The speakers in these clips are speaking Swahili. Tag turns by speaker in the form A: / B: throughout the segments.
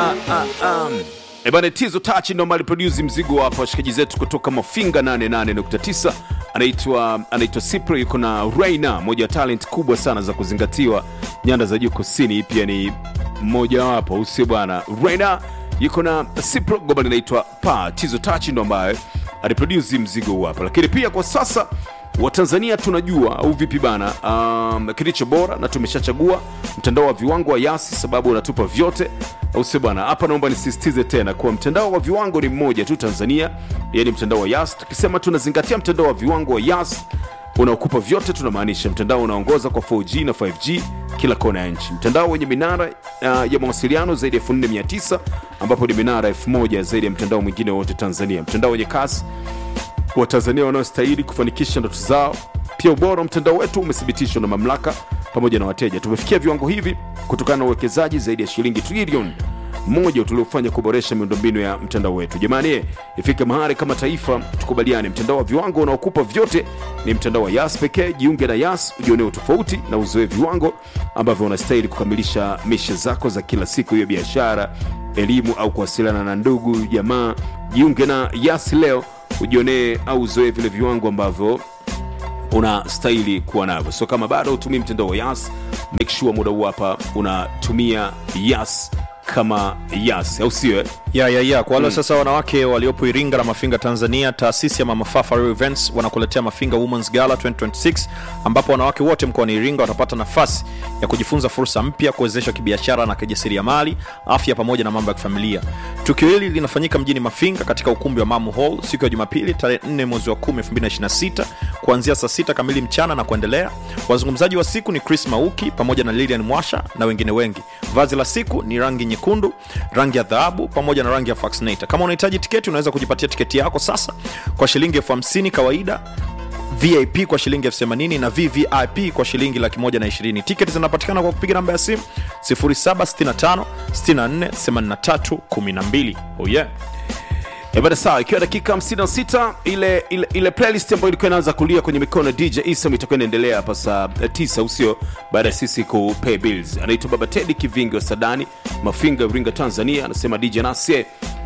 A: ah, ah, um. Ebane Tizo Tachi ndo mali produce mzigo wa hapa washikaji zetu kutoka Mafinga 88.9 anaitwa anaitwa Cipro yuko na Raina, moja ya talent kubwa sana za kuzingatiwa nyanda za juu kusini. Hii pia ni mmoja wapo, usio bwana. Raina yuko na Cipro, goma linaitwa Pa. Tizo Tachi ndo ambaye aliproduce mzigo huu hapa, lakini pia kwa sasa Watanzania tunajua au vipi bana, um, kilicho bora na tumeshachagua mtandao wa viwango wa Yasi sababu unatupa vyote, au sio bana? Hapa naomba nisisitize tena kuwa mtandao wa viwango ni mmoja tu Tanzania, yani mtandao wa Yasi. Tukisema tunazingatia mtandao wa viwango wa Yasi unaokupa vyote, tunamaanisha mtandao unaongoza kwa 4G na 5G kila kona ya nchi, mtandao wenye minara uh, ya mawasiliano zaidi ya 4900 ambapo ni minara 1000 zaidi ya mtandao mwingine wote Tanzania, mtandao wenye kasi watanzania wanaostahili kufanikisha ndoto zao. Pia ubora wa mtandao wetu umethibitishwa na mamlaka pamoja na wateja. Tumefikia viwango hivi kutokana na uwekezaji zaidi ya shilingi trilioni moja tuliofanya kuboresha miundombinu ya mtandao wetu. Jamani, ifike mahali kama taifa tukubaliane, mtandao wa viwango unaokupa vyote ni mtandao wa Yas pekee. Jiunge na Yas ujionee utofauti na uzoe viwango ambavyo unastahili kukamilisha misha zako za kila siku, hiyo biashara, elimu au kuwasiliana na ndugu jamaa. Jiunge na Yas leo ujionee au uzoe vile viwango ambavyo unastahili kuwa navyo. So kama bado utumii mtandao wa Yas, make sure muda huu hapa unatumia Yas kama Yas, au sio? eh?
B: ya ya ya kwa wale mm. sasa wanawake waliopo iringa na mafinga tanzania taasisi ya mama fafa Royal events wanakuletea mafinga womens gala 2026 ambapo wanawake wote mkoani iringa watapata nafasi ya kujifunza fursa mpya kuwezeshwa kibiashara na kijasiriamali afya pamoja na mambo ya kifamilia tukio hili linafanyika mjini mafinga katika ukumbi wa mamu hall siku ya jumapili tarehe 4 mwezi wa 10 2026 kuanzia saa 6 kamili mchana na kuendelea wazungumzaji wa siku ni chris mauki pamoja na lilian mwasha na wengine wengi vazi la siku ni rangi nyekundu rangi ya dhahabu pamoja na rangi ya Foxnator. Kama unahitaji tiketi, unaweza kujipatia tiketi yako sasa kwa shilingi elfu hamsini kawaida vip kwa shilingi elfu themanini na vvip kwa shilingi laki moja na ishirini tiketi zinapatikana kwa kupiga namba ya simu 0765 64 83 12 oh yeah.
A: Eh, bada sawa, ikiwa dakika 56 ile, ile, ile playlist ambayo ilikuwa inaanza kulia kwenye mikono ya DJ Isam itakuwa inaendelea hapa saa 9 usio baada ya sisi ku pay bills. Anaitwa Baba Teddy Kivingi wa Sadani Mafinga, Iringa, Tanzania, anasema DJ Nasie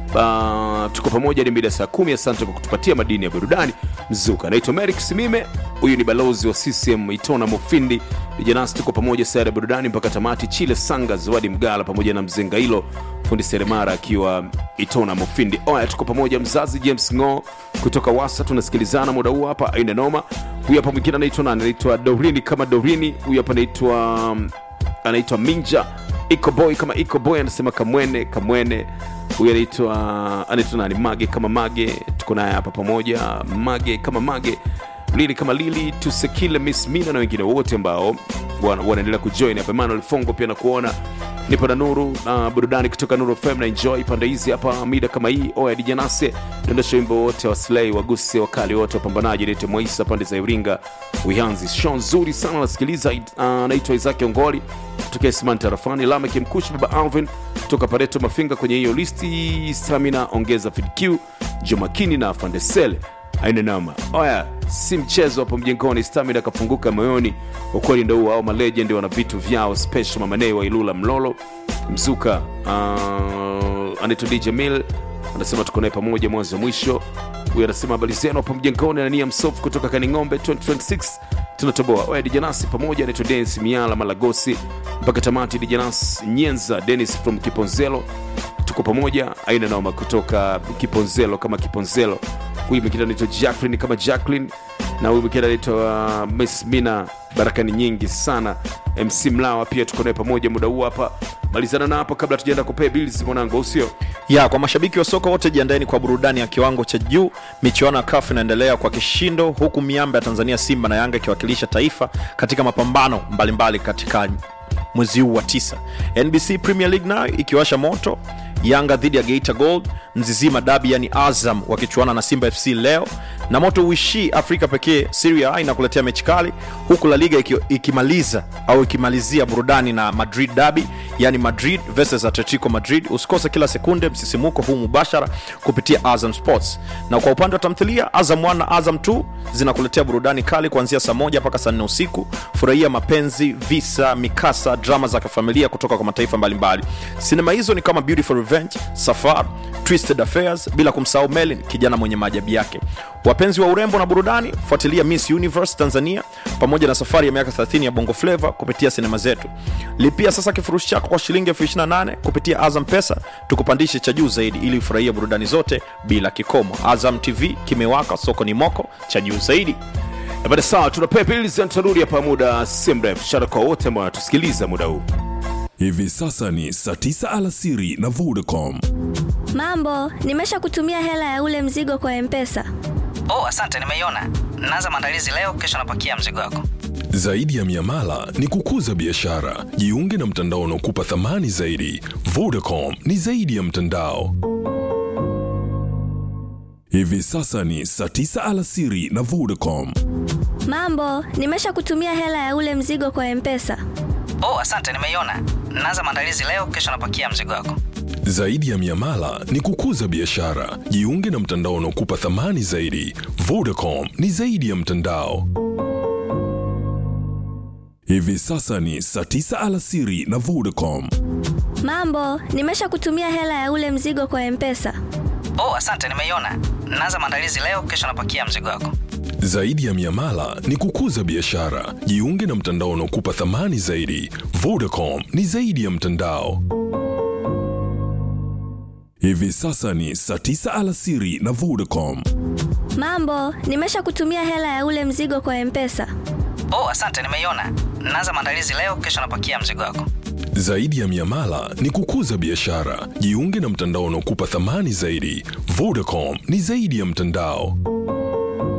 A: Uh, tuko pamoja ni mida saa kumi. Asante kwa kutupatia madini ya burudani mzuka. Anaitwa Merik Simime, huyu ni balozi wa CCM Itona Mufindi. Dijanas, tuko pamoja saa ya burudani mpaka tamati. Chile Sanga, Zawadi Mgala pamoja na Mzengailo fundi seremara akiwa Itona Mufindi. Oya, tuko pamoja. Mzazi James Ngo kutoka Wasa, tunasikilizana muda huu hapa, aina noma. Huyu hapa mwingine anaitwa nani? Anaitwa Dorini kama Dorini. Huyu hapa anaitwa anaitwa Minja Iko Boy kama Iko Boy, anasema Kamwene Kamwene. Huyu anaitwa anaitwa nani? Mage kama Mage, tuko naye hapa pamoja. Mage kama Mage, Lili kama Lili, Tusekile, Miss Mina na wengine wote ambao wana- wanaendelea kujoin hapa. Emmanuel Fongo pia nakuona nipo na Nuru na burudani kutoka Nuru FM na enjoy pande hizi hapa mida kama hii. Oya Dijanase, dondosha wimbo wote wa Slay, waguse wakali wote wapambanaji, lete Moisa pande za Iringa, Uyanzi show nzuri sana nasikiliza. Uh, anaitwa Isaki Ongoli kutokea Simanta Rafani, Lamek Mkushi, baba Alvin kutoka Pareto Mafinga kwenye hiyo listi, Stamina ongeza FidQ, Jomakini na Fandesele aina noma. Oya, si mchezo hapo mjengoni, Stamina akafunguka moyoni. Ukweli ndo huo, au malejendi wana vitu vyao special. Mamanei wa Ilula Mlolo Mzuka, uh, anaitwa DJ Mil anasema tuko naye pamoja mwanzo mwisho. Huyu anasema habari zenu hapo mjengoni, anania msofu kutoka Kaning'ombe 2026 tunatoboa. Oya Dijanasi pamoja, anaitwa Denis Miala Malagosi mpaka tamati. Dijanas Nyenza, Dennis from Kiponzelo tuko pamoja aina noma kutoka kiponzelo kama kiponzelo huyu mwingine anaitwa jacklin kama jacklin na huyu mwingine anaitwa uh, miss mina barakani nyingi sana mc mlawa pia tuko naye pamoja muda huu hapa malizana na hapo kabla tujaenda kupea bills mwanangu au sio
B: ya kwa mashabiki wa soka wote jiandaeni kwa burudani ya kiwango cha juu michuano ya kafu inaendelea kwa kishindo huku miamba ya tanzania simba na yanga ikiwakilisha taifa katika mapambano mbalimbali mbali katika mwezi huu wa tisa nbc premier league nayo ikiwasha moto yanga dhidi ya geita gold mzizima dabi yani azam wakichuana na simba fc leo na moto uishii afrika pekee Serie A inakuletea mechi kali huku la liga iki, ikimaliza au ikimalizia burudani na madrid dabi yani madrid versus atletico madrid usikose kila sekunde msisimuko huu mubashara kupitia azam sports na kwa upande wa tamthilia azam 1 na azam 2 zinakuletea burudani kali kuanzia saa moja mpaka saa nne usiku furahia mapenzi visa mikasa drama za kifamilia kutoka kwa mataifa mbalimbali sinema hizo ni kama beautiful revenge safar twisted affairs bila kumsahau melin kijana mwenye maajabu yake wapenzi wa urembo na burudani fuatilia miss universe tanzania pamoja na safari ya miaka 30 ya bongo fleva kupitia sinema zetu lipia sasa kifurushi chako kwa shilingi elfu 28 kupitia azam pesa tukupandishe cha juu zaidi ili ufurahie burudani zote bila kikomo azam tv kimewaka soko ni moko cha juu zaidi
A: bada sawa tunapea bills na tutarudi hapa muda si mrefu shara kwa wote ambao wanatusikiliza muda huu
C: Hivi sasa ni saa 9 alasiri na Vodacom.
D: Mambo, nimesha kutumia hela ya ule mzigo kwa Mpesa.
E: oh asante nimeiona naanza maandalizi leo kesho napakia mzigo wako
C: Zaidi ya miamala ni kukuza biashara. Jiunge na mtandao unaokupa thamani zaidi. Vodacom ni zaidi ya mtandao. Hivi sasa ni saa 9 alasiri na Vodacom.
D: Mambo, nimesha kutumia hela ya ule mzigo kwa Mpesa.
E: oh asante nimeiona naanza maandalizi leo kesho napakia mzigo wako
C: Zaidi ya miamala ni kukuza biashara. Jiunge na mtandao unaokupa thamani zaidi. Vodacom ni zaidi ya mtandao. Hivi sasa ni saa 9 alasiri na Vodacom.
D: Mambo, nimesha kutumia hela ya ule mzigo kwa Mpesa.
E: oh asante nimeiona naanza maandalizi leo kesho napakia mzigo wako
C: Zaidi ya miamala ni kukuza biashara. Jiunge na mtandao unaokupa thamani zaidi. Vodacom ni zaidi ya mtandao. Hivi sasa ni saa 9 alasiri na Vodacom.
D: Mambo, nimesha kutumia hela ya ule mzigo kwa Mpesa.
E: oh asante nimeiona naanza maandalizi leo kesho napakia mzigo wako
C: Zaidi ya miamala ni kukuza biashara. Jiunge na mtandao unaokupa thamani zaidi. Vodacom ni zaidi ya mtandao.